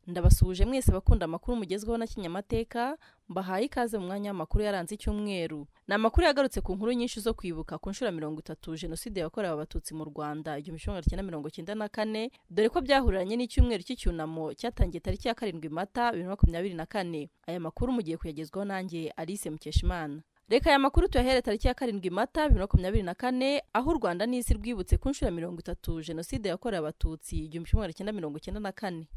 ndabasuhuje mwese abakunda amakuru mugezweho na kinyamateka mbahaye ikaze mu mwanya w'amakuru yaranze icyumweru ni amakuru yagarutse ku nkuru nyinshi zo kwibuka ku nshuro ya mirongo itatu jenoside yakorewe abatutsi mu rwanda igihumbi kimwe magana cyenda mirongo cyenda na kane dore ko byahuriranye n'icyumweru cy'icyunamo cyatangiye tariki ya karindwi mata bibiri na makumyabiri na kane aya makuru mugiye kuyagezwaho nanjye alice mukeshimana reka aya makuru tuyahere tariki ya karindwi mata bibiri na makumyabiri na kane aho u rwanda n'isi rwibutse ku nshuro ya mirongo itatu jenoside yakorewe abatutsi igihumbi kimwe magana cyenda mirongo cyenda na kane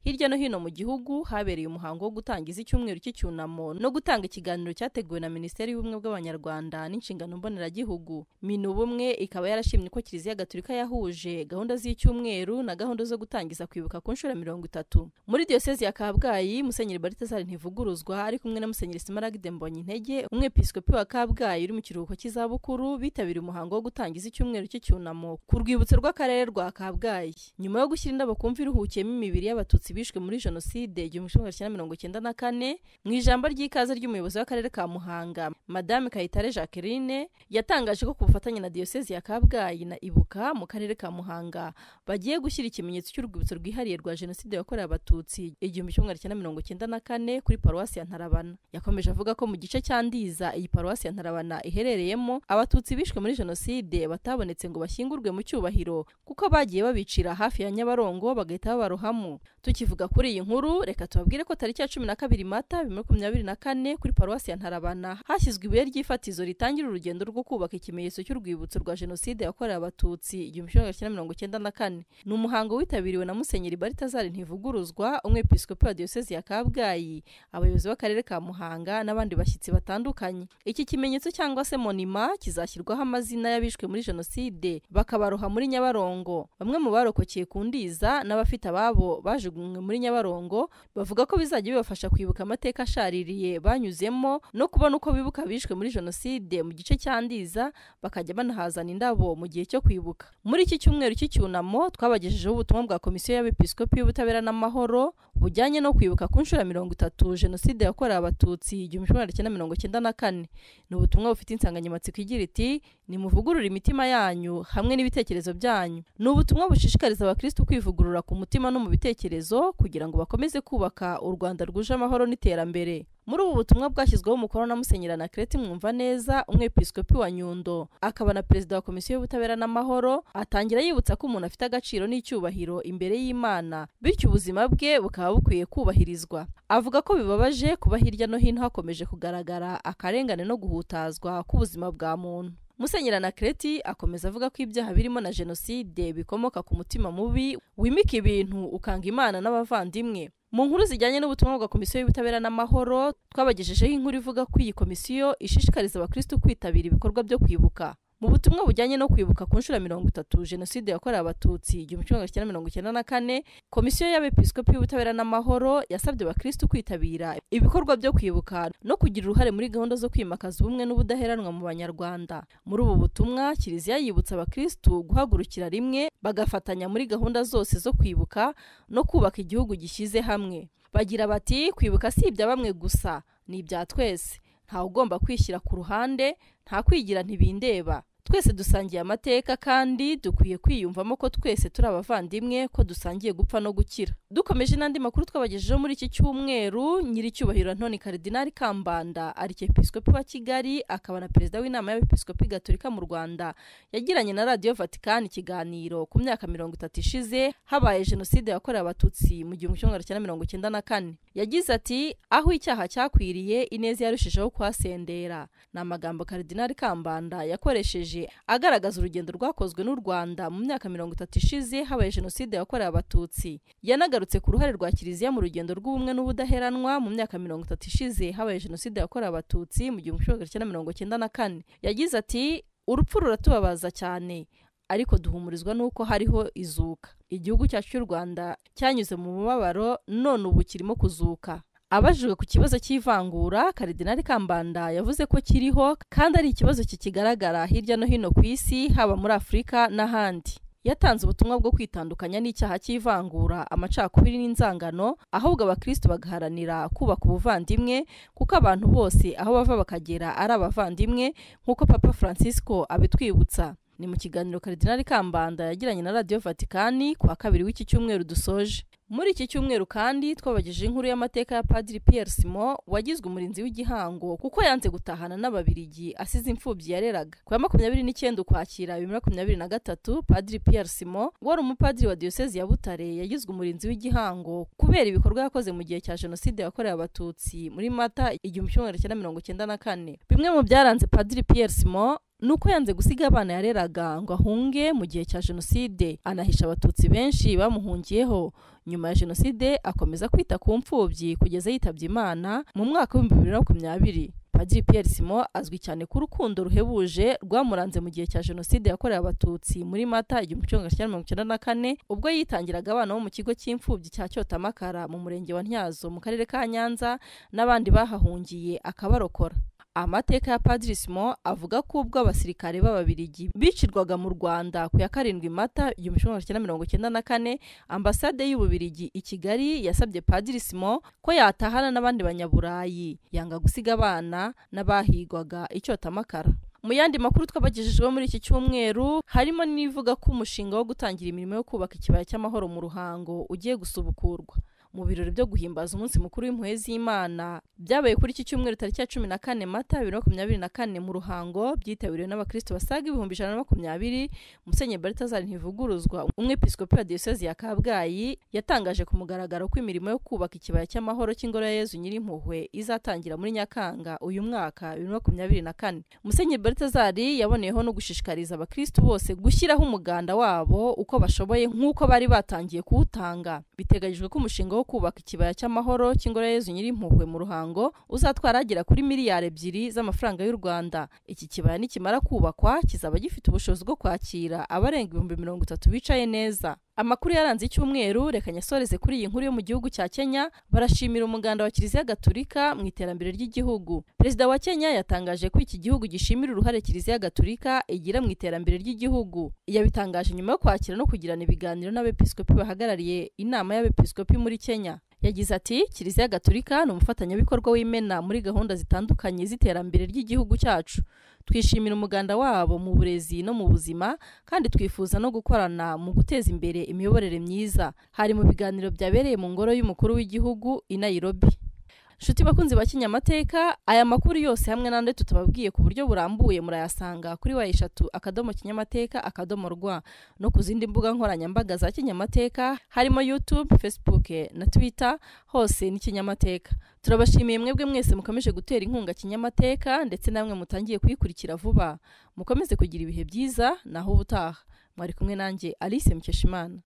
hirya no hino mu gihugu habereye umuhango wo gutangiza icyumweru cy'icyunamo no gutanga ikiganiro cyateguwe na minisiteri y'ubumwe bw'abanyarwanda n'inshingano mboneragihugu minu ubumwe ikaba yarashimye ko kiliziya gatulika yahuje gahunda z'icyumweru na gahunda zo gutangiza kwibuka ku nshuro ya mirongo itatu muri diyosezi ya kabgayi musenyeri baritasari ntivuguruzwa ari kumwe na musenyeri simaragide mbonye intege umwepiskopi wa kabgayi uri mu kiruhuko cy'izabukuru bitabiriye umuhango wo gutangiza icyumweru cy'icyunamo ku rwibutso rw'akarere rwa kabgayi nyuma yo gushyira indabo ku mva iruhukiyemo imibiri y'abatutsi bishwe muri jenoside igihumbi kimwe magana cyenda mirongo cyenda na kane mu ijambo ry'ikaze ry'umuyobozi w'akarere ka muhanga madame kayitare jacqueline yatangaje ko ku bufatanye na diyosezi ya kabgayi na ibuka mu karere ka muhanga bagiye gushyira ikimenyetso cy'urwibutso rwihariye rwa jenoside yakorewe abatutsi igihumbi kimwe magana cyenda mirongo cyenda na kane kuri paruwasi ya ntarabana yakomeje avuga ko mu gice cya ndiza iyi paruwasi ya ntarabana iherereyemo abatutsi bishwe muri jenoside batabonetse ngo bashyingurwe mu cyubahiro kuko bagiye babicira hafi ya nyabarongo bagahita babarohamo tukivuga kuri iyi nkuru reka tubabwire ko tariki ya cumi na kabiri mata bibiri makumyabiri na kane kuri paruwasi ya ntarabana hashyizwe ibuye ry'ifatizo ritangira urugendo rwo kubaka ikimenyetso cy'urwibutso rwa jenoside yakorewe abatutsi igihumbi kimwe magana cyenda mirongo cyenda na kane ni umuhango witabiriwe na musenyeri baritazari ntivuguruzwa umwepiskopi wa diyosezi ya kabgayi abayobozi b'akarere ka muhanga n'abandi bashyitsi batandukanye iki kimenyetso cyangwa se monima kizashyirwaho amazina y'abishwe muri jenoside bakabaroha muri nyabarongo bamwe mu barokokeye ku ndiza n'abafite ababo bajugunywe muri nyabarongo bavuga ko bizajya bibafasha kwibuka amateka ashaririye banyuzemo no kubona uko bibuka bishwe muri jenoside mu gice cya ndiza bakajya banahazana indabo mu gihe cyo kwibuka muri iki cyumweru cy'icyunamo twabagejejeho ubutumwa bwa komisiyo y'abepiskopi y'ubutabera n'amahoro bujyanye no kwibuka ku nshuro ya mirongo itatu jenoside yakorewe abatutsi igihumbi kimwe magana cyenda mirongo cyenda na kane ni ubutumwa bufite insanganyamatsiko igira iti nimuvugurure imitima yanyu hamwe n'ibitekerezo byanyu ni ubutumwa bushishikariza abakristu kwivugurura ku mutima no mu bitekerezo kugira ngo bakomeze kubaka u rwanda rwuje amahoro n'iterambere muri ubu butumwa bwashyizweho umukono na musenyeri anakereti mwumva neza umwepiskopi wa nyundo akaba na perezida wa komisiyo y'ubutabera n'amahoro atangira yibutsa ko umuntu afite agaciro n'icyubahiro imbere y'imana bityo ubuzima bwe bukaba bukwiye kubahirizwa avuga ko bibabaje kuba hirya no hino hakomeje kugaragara akarengane no guhutazwa k'ubuzima bwa muntu musenyeri anakereti akomeza avuga ko ibyaha birimo na jenoside bikomoka ku mutima mubi wimika ibintu ukanga imana n'abavandimwe mu nkuru zijyanye n'ubutumwa bwa komisiyo y'ubutabera n'amahoro twabagejejeho inkuru ivuga ko iyi komisiyo ishishikariza abakristu kwitabira ibikorwa byo kwibuka mu butumwa bujyanye no kwibuka ku nshuro ya mirongo itatu jenoside yakorewe abatutsi igihumbi kimwe magana cyenda mirongo cyenda na kane komisiyo y'abepiskopi y'ubutabera n'amahoro yasabye abakristu kwitabira ibikorwa byo kwibuka no kugira uruhare muri gahunda zo kwimakaza ubumwe n'ubudaheranwa mu banyarwanda muri ubu butumwa kiliziya yibutsa abakristu guhagurukira rimwe bagafatanya muri gahunda zose zo kwibuka no kubaka igihugu gishyize hamwe bagira bati kwibuka si ibya bamwe gusa ni ibya twese ntawe ugomba kwishyira ku ruhande nta kwigira ntibindeba twese dusangiye amateka kandi dukwiye kwiyumvamo ko twese turi abavandimwe ko dusangiye gupfa no gukira dukomeje n'andi makuru twabagejejeho muri iki cyumweru nyiricyubahiro antoni karidinari kambanda arikepiskopi wa kigali akaba na perezida w'inama y'abepiskopi gatolika mu rwanda yagiranye na radiyo vatikani ikiganiro ku myaka mirongo itatu ishize habaye jenoside yakorewe abatutsi mu gihumbi kimwe magana cyenda mirongo cyenda na kane yagize ati aho icyaha cyakwiriye ineza yarushijeho kuhasendera ni amagambo karidinari kambanda yakoresheje agaragaza urugendo rwakozwe n'u Rwanda mu myaka mirongo itatu ishize habaye jenoside yakorewe abatutsi yanagarutse ku ruhare rwa kiliziya mu rugendo rw'ubumwe n'ubudaheranwa mu myaka mirongo itatu ishize habaye jenoside yakorewe abatutsi mu gihumbi kimwe magana cyenda mirongo cyenda na kane yagize ati urupfu ruratubabaza cyane ariko duhumurizwa n'uko hariho izuka igihugu cyacu cy'u Rwanda cyanyuze mu mubabaro none ubu kirimo kuzuka abajijwe ku kibazo cy'ivangura karidinari kambanda yavuze ko kiriho kandi ari ikibazo kikigaragara hirya no hino ku isi haba muri afurika n'ahandi yatanze ubutumwa bwo kwitandukanya n'icyaha cy'ivangura amacakubiri n'inzangano ahubwo abakristo bagaharanira kubaka ubuvandimwe kuko abantu bose aho bava bakagera ari abavandimwe nk'uko papa francisco abitwibutsa ni mu kiganiro karidinari kambanda yagiranye na radiyo vatikani ku wa kabiri w'iki cyumweru dusoje muri iki cyumweru kandi twabagejeje inkuru y'amateka ya padiri Pierre Simon wagizwe umurinzi w'igihango kuko yanze gutahana n'ababirigi asize imfubyi yareraga ku ya makumyabiri n'icyenda ukwakira bibiri na makumyabiri na gatatu padiri Pierre Simon wari umupadiri wa diyosezi ya Butare yagizwe umurinzi w'igihango kubera ibikorwa yakoze mu gihe cya jenoside yakorewe abatutsi muri mata igihumbi kimwe magana cyenda mirongo icyenda na kane bimwe mu byaranze padiri Pierre Simon nuko yanze gusiga abana yareraga ngo ahunge mu gihe cya jenoside anahisha abatutsi benshi bamuhungiyeho nyuma ya jenoside akomeza kwita ku mfubyi kugeza yitabye imana mu mwaka w'ibihumbi bibiri na makumyabiri padiri Pierre Simon azwi cyane ku rukundo ruhebuje rwamuranze mu gihe cya jenoside yakorewe abatutsi muri mata igihumbi kimwe magana cyenda mirongo icyenda na kane ubwo yitangiraga abana bo mu kigo cy'imfubyi cya cyotamakara mu murenge wa ntyazo mu karere ka nyanza n'abandi bahahungiye akabarokora amateka ya padiri Simon avuga ko ubwo abasirikare b'ababirigi bicirwaga mu rwanda ku ya karindwi mata igihumbi kimwe magana cyenda mirongo icyenda na kane ambasade y'ububirigi i kigali yasabye padiri Simon ko yatahana n'abandi banyaburayi yanga gusiga abana n'abahigwaga icyotamakara mu yandi makuru twabagejejeho muri iki cyumweru harimo n'ivuga ko umushinga wo gutangira imirimo yo kubaka ikibaya cy'amahoro mu ruhango ugiye gusubukurwa mu birori byo guhimbaza umunsi mukuru w'impuhwe z'imana byabaye kuri iki cyumweru tariki ya cumi na kane mata bibiri na makumyabiri na kane mu ruhango byitabiriwe n'abakristo basaga ibihumbi ijana na makumyabiri musenye baritazari ntivuguruzwa umwepiskopi wa diyosezi ya kabgayi yatangaje ku mugaragaro ko imirimo yo kubaka ikibaya cy'amahoro cy'ingoro ya yezu nyirimpuhwe izatangira muri nyakanga uyu mwaka bibiri na makumyabiri na kane musenye baritazari yaboneyeho no gushishikariza abakristo bose gushyiraho umuganda wabo uko bashoboye nk'uko bari batangiye kuwutanga biteganyijwe ko umushinga wo kubaka ikibaya cy'amahoro cy'ingoro ya Yezu nyirimpuhwe mu ruhango uzatwara agera kuri miliyari ebyiri z'amafaranga y'u Rwanda iki kibaya nikimara kubakwa kizaba gifite ubushobozi bwo kwakira abarenga ibihumbi mirongo itatu bicaye neza amakuru yaranze icyumweru reka nyasoreze kuri iyi nkuru yo mu gihugu cya kenya barashimira umuganda wa kiliziya gaturika mu iterambere ry'igihugu perezida wa kenya yatangaje ko iki gihugu gishimira uruhare kiliziya gaturika igira mu iterambere ry'igihugu yabitangaje nyuma yo kwakira no kugirana ibiganiro n'abepiskopi bahagarariye inama y'abepiskopi muri kenya yagize ati kiliziya gaturika ni umufatanyabikorwa w'imena muri gahunda zitandukanye z'iterambere ry'igihugu cyacu twishimira umuganda wabo mu burezi no mu buzima kandi twifuza no gukorana mu guteza imbere imiyoborere myiza hari mu biganiro byabereye mu ngoro y'umukuru w'igihugu i Nairobi nshuti bakunzi ba kinyamateka aya makuru yose hamwe n'andi tutababwiye ku buryo burambuye murayasanga kuri wa eshatu akadomo kinyamateka akadomo rwa no ku zindi mbuga nkoranyambaga za kinyamateka harimo youtube facebook na twitter hose ni kinyamateka turabashimiye mwebwe mwese mukomeje gutera inkunga kinyamateka ndetse namwe mutangiye kuyikurikira vuba mukomeze kugira ibihe byiza naho ubutaha mwari kumwe nanjye alice mukeshimana